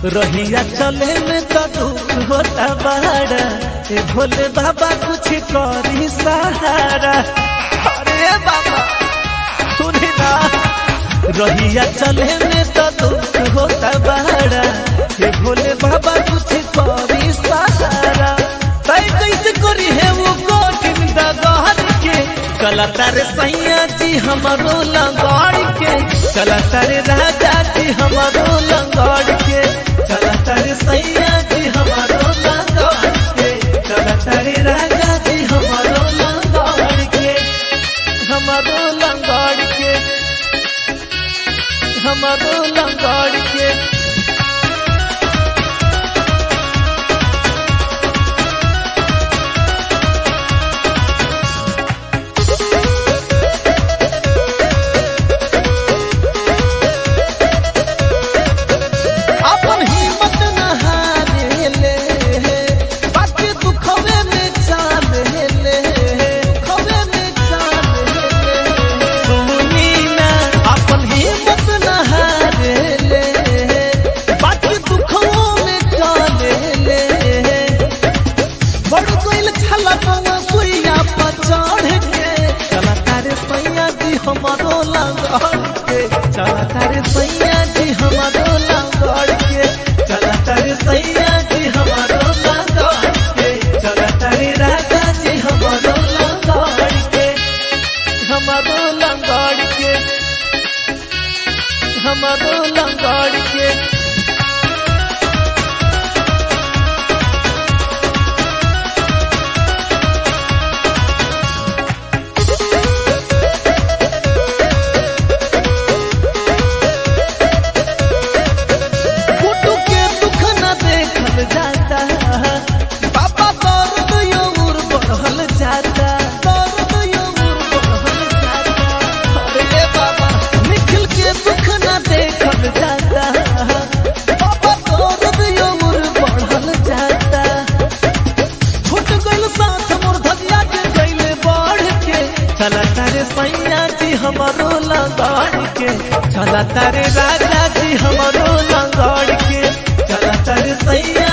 रहिया चले में तो दुख होता बाड़ा ए भोले बाबा कुछ करी सहारा अरे बाबा सुनी ना रहिया चले में तो दुख होता बाड़ा ए भोले बाबा कुछ करी सहारा तय कैसे करी है वो कठिन दगार के कला तारे सैया जी हमारो लंगड़ के कला तारे राजा जी हमारो लंगड़ के कला तारे सैया जी हमारो लंगड़ के कला तारे राजा जी हमारो लंगड़ के हमारो लंगड़ के हमारो लंगड़ के अपन हिम्मत न हारे ले बाकी दुखवे में चाले ले दुखवे में चाले ले सुनी ना अपन हिम्मत न हारे ले बाकी दुखवो में चाले ले बड़ कोइल छला पवा सुइया पर चढ़ के चला तारे सैया जी हमारो लंगड़ के चला तारे सैया जी हमारो लंगड़ के चला तारे सैया जी हमारो लंगड़ के चला तारे राजा जी हमारो लंगड़ के हमारो लंगड़ के हमारो लंगड़ के कुटु के दुख न देखल जाता पापा दर्द योर बढ़ल जाता दर्द योर बढ़ल जाता अरे बाबा निखिल के दुख न देखल जाता पापा दर्द योर बढ़ल जाता छूट गइल साथ मोर धजिया के गइले बढ़ के चला तारे सैया जी हमारो लगड़ के चला तारे राजा जी हमारो लगड़ के चला तारे सैया